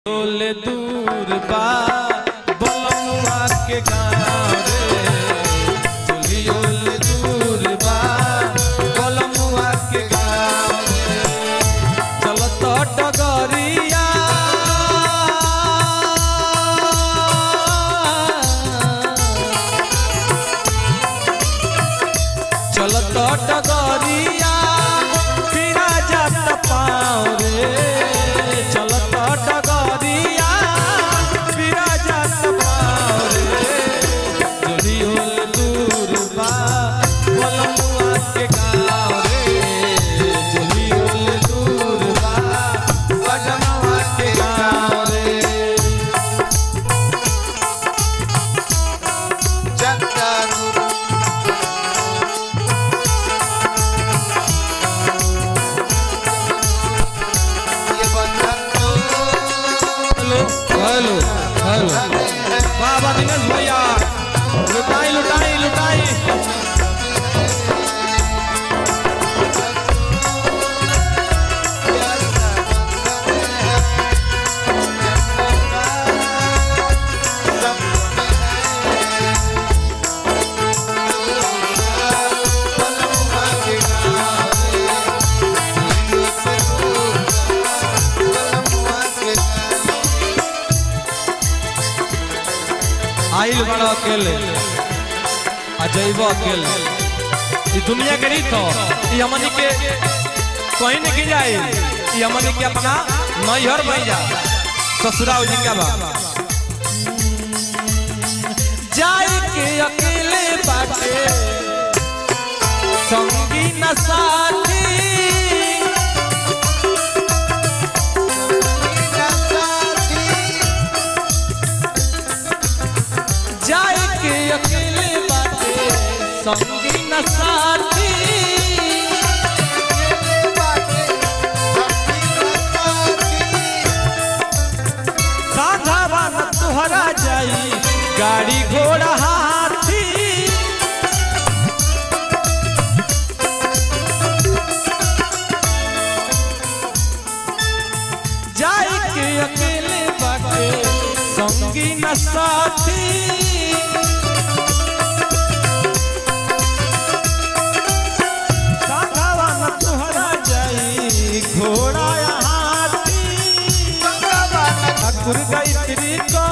बोले दूर बा बलमुआ के गाँव रे चलियोल दूर बा बलमुआ के गाँव रे चलत डगरिया चलत डगरिया फिरा जात पाँव रे चलत डगरिया फिरा जात पाँव रे जोड़ियोल दूर बा बलमुआ के गाँव रे जोड़ियोल दूर बा बलमुआ के गाँव रे चंदन ये बंधन हेलो हेलो हेलो बाबा दिनेश भैया लुटाई लुटाई लुटाई आइल बड़ा अकेले आ जैब अकेले ई दुनिया के रीत हो ई हमनी के कहीं नहीं की जाए ई हमनी के अपना नैहर बन जा ससुराल जी का बा जाए के अकेले बाटे संगी न साथी जाए के अकेले बाटे संगी न साथी साधावा न तुहरा जाई गाड़ी घोड़ा हाथी जाए के अकेले बाटे संगी न साथी साधावा न तुहरा जाई घोड़ा या हाथी ठाकुर गायत्री को